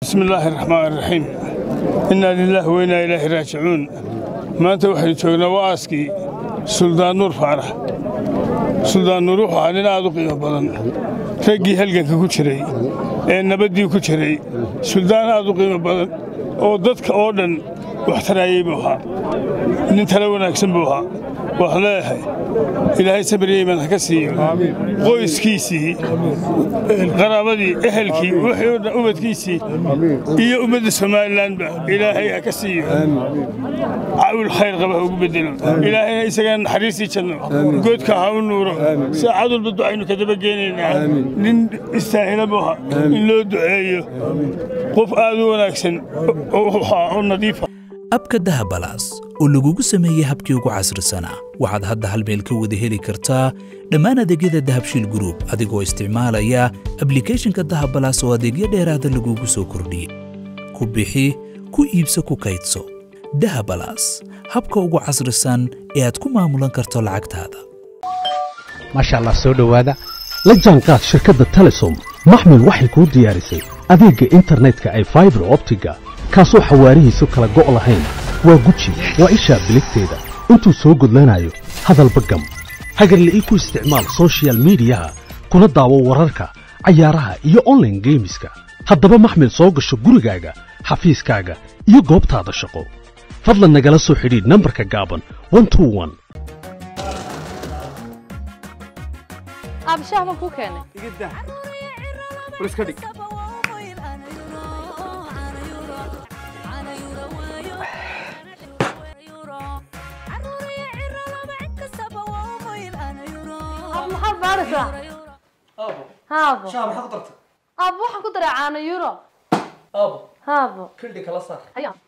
bismi illaahi raxmaan raxiim innaa lilaahi wa innaa ilaahi raajicuun maanta waxaynu joognaa wa'aaskii suldaan nuur faarax suldaan nuur wuxuu ahaa nin aad u qiimo badan raggii halganka ku jiray ee nabaddii ku jiray suldaan aad u qiimo badan oo dadka oo dhan wax taraayey buu ahaa nin tale wanaagsan buu ahaa waxaan leeyahay ilaahay sabriyey baan ha ka siiyo qoyskiisii qaraabadii ehelkii wixii oo dhan ubadkiisii iyo ummadda somalilanba ilaahay ha ka siiyo caawil khayr qaba ha ugu bedelo ilaahayna isagana naxariistii janno goodka ha u nuuro saacad walba ducaynu ka daba geenaynaa nin istaahila buu ahaa in loo duceeyo qof aad u wanaagsan oo nadiifa abka dahabalaas oo lagugu sameeyey habkii ugu casrisanaa waxaad hadda hal meel ka wada heli kartaa dhammaan adeegyada dahabshiil gruub adigoo isticmaalaya ablikhethonka dahabalaas oo adeegyo dheeraada lagugu soo kordhiyey ku bixi ku iibso ku kaydso dahabalaas habka ugu casrisan ee aad ku maamulan karto lacagtaada maasha allah soo dhowaada la jaanqaad shirkadda telesom maxmil waxay kuu diyaarisay adeegga internetka ay faibar optiga kaasoo xawaarihiisu kala go' lahayn waa guji waa ishaa biligteeda intuu soo gudlanayo hadalba gam hagarle ii ku isticmaal sochial midiyaha kuna daawo wararka cayaaraha iyo onlaine geemiska haddaba maxmil soo gasho gurigaaga xafiiskaaga iyo goobtaada shaqo fadlan nagala soo xidhiidh nambarka gaaban abshaah baan kuu keenay maxaad baaraysaa haabo شاب حق طرت aabo waxaan ku daray caano euro ابو haabo كل دي كلا صار Ayaa.